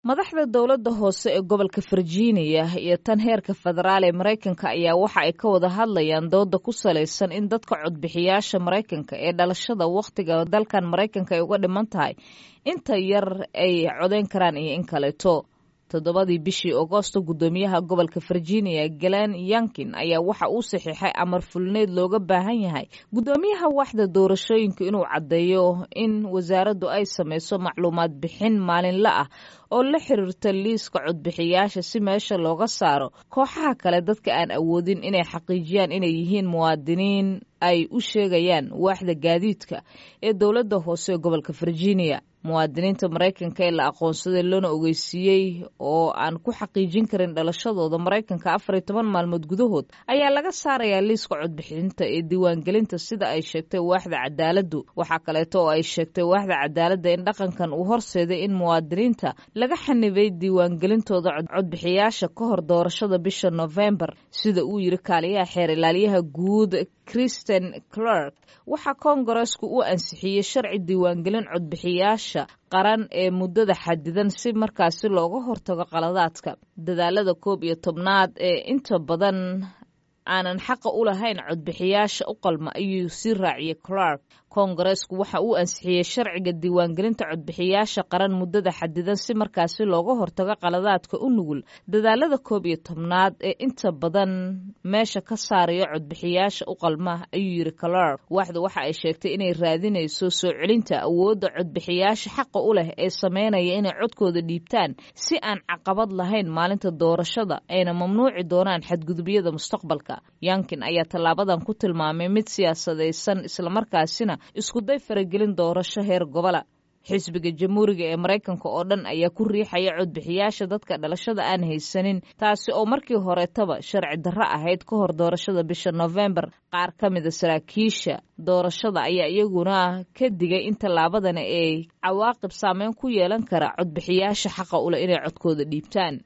madaxda dowladda hoose ee gobolka virginia iyo tan heerka federaal ee maraykanka ayaa waxa ay ka wada hadlayaan dooda ku salaysan in dadka codbixiyaasha maraykanka ee dhalashada wakhtiga dalkan maraykanka ay uga dhiman tahay inta yar ay codeyn karaan iyo in kaleeto toddobadii bishii agoosto guddoomiyaha gobolka virginia glen yankin ayaa waxa uu saxiixay amar fulneed looga baahan yahay guddoomiyaha waxda doorashooyinka inuu caddeeyo in wasaaraddu ay samayso macluumaad bixin maalinle ah oo la xiriirta liiska codbixiyaasha si meesha looga saaro kooxaha kale dadka aan awoodin inay xaqiijiyaan inay yihiin muwaadiniin ay u sheegayaan waaxda gaadiidka ee dowladda hoose ee gobolka virginia muwaadiniinta maraykanka ee la aqoonsaday loona ogeysiiyey oo aan ku xaqiijin karin dhalashadooda maraykanka afar iyo toban maalmood gudahood ayaa laga saarayaa liiska codbixinta ee diiwaangelinta sida ay sheegtay waaxda cadaaladdu waxaa kaleeto oo ay sheegtay waaxda cadaaladda in dhaqankan uu horseeday in muwaadiniinta laga xanibay diiwaangelintooda codbixiyaasha ka hor doorashada bisha nofembar sida uu yiri kaaliyaha xeer ilaaliyaha guud kristen clark waxaa koongareesku u ansixiyey sharci diiwaangelin codbixiyaasha qaran ee muddada xadidan si markaasi looga hortago qaladaadka dadaalada koob iyo tobnaad ee inta badan aanan xaqa u lahayn codbixiyaasha u qalma ayuu sii raaciyey clark koongareesku waxa uu ansixiyey sharciga diiwaangelinta codbixiyaasha qaran muddada xadidan si markaasi looga hortago qaladaadka u nugul dadaalada koob iyo tobnaad ee inta badan meesha ka saaraya codbixiyaasha u qalma ayuu yiri clark waaxda waxa ay sheegtay inay raadinayso soo celinta awoodda codbixiyaasha xaqa u leh ee sameynaya inay codkooda dhiibtaan si aan caqabad lahayn maalinta doorashada ayna mamnuuci doonaan xadgudubyada mustaqbalka yankin ayaa tallaabadan ku tilmaamay mid siyaasadaysan islamarkaasina iskuday faragelin doorasho heer gobola xisbiga jamhuuriga ee maraykanka oo dhan ayaa ku riixaya codbixiyaasha dadka dhalashada aan haysanin taasi oo markii horetaba sharci darro ahayd ka hor doorashada bisha nofembar qaar ka mida saraakiisha doorashada ayaa iyaguna ka digay in tallaabadani ay cawaaqib saameyn ku yeelan kara codbixiyaasha xaqa uleh inay codkooda dhiibtaan